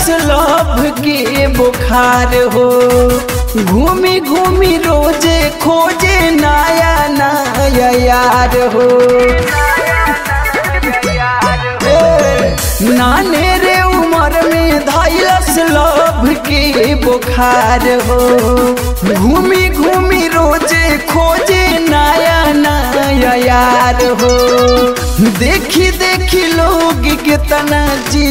धैलस लभ के बुखार हो घूमी घूमी रोजे खोजे नया नया यार हो ए, नाने रे उम्र में धैलस लभ के बुखार हो घूमी घूमी रोजे खोजे नया नया यार हो देखी देखी लोग कितना जी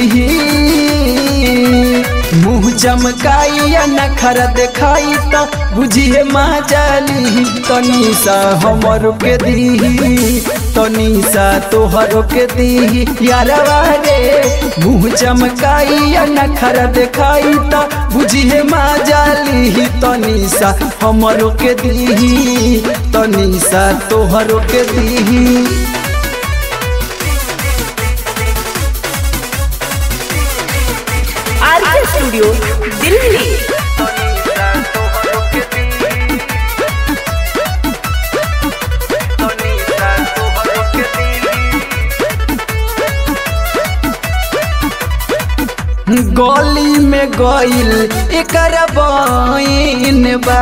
मुँह चमकाई या नखर देखाई तो बुझिए माँ जाली तनी सा हमर के दी तनी सा तोहर के दी यारवा रे मुँह चमकाई या नखर देखाई तो बुझिए माँ जाली तनी सा हमर के दी तनी सा तोहर के दी आरके स्टूडियो दिल्ली गली में गइल एकर बइन बा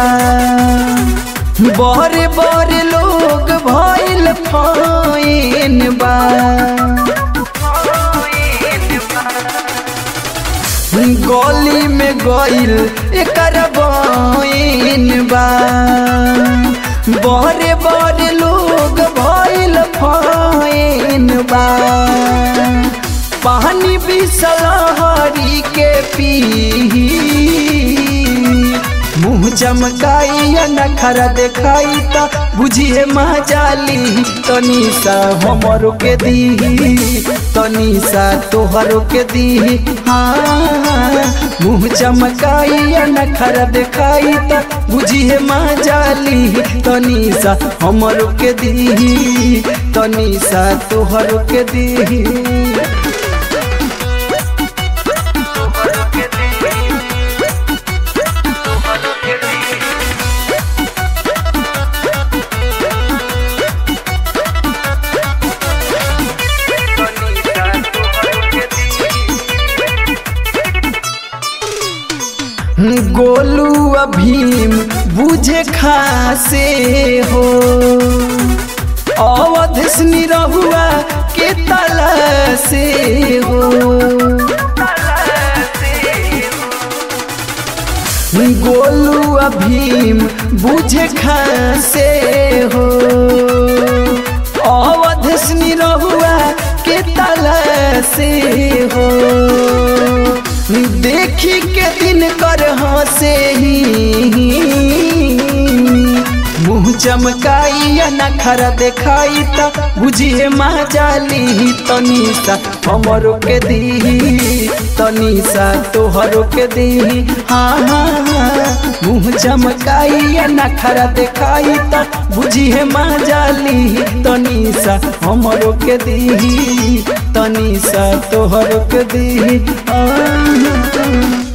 बड़े बड़े लोग भइल फाइन बा गली में गइल एकर बइन बा बड़े बड़े लोग भइल फाइन बा पानी बिसलहरी के पी मुँह चमकाई या नखरा देखाई तो बुझिए माँ जाली तनी सा हमरो के दी तनी सा तोहरो के दी हाँ मुँह चमकाई या नखरा देखाई तो बुझिए माँ जाली तनी सा हमरो के दी तनी सा तोहरो के दी गोलू अभीम बुझे खासे हो अवधि रहुआ के तला से हो गोलू अभीम बुझे खासे हो अवधि रहुआ के तला से हो देखी के दिन कर हंसे ही मुँह चमकाई या नखरा देखाई तो बुझिए माँ जाली तनी सा हमरो के दी तनी सा तोहरो के दी हाँ हाँ हाँ मुँह चमकाई या नखरा देखाई तो बुझिए माँ जाली तनी सा हमरो के दी तनी सा तोहरो के दी आ,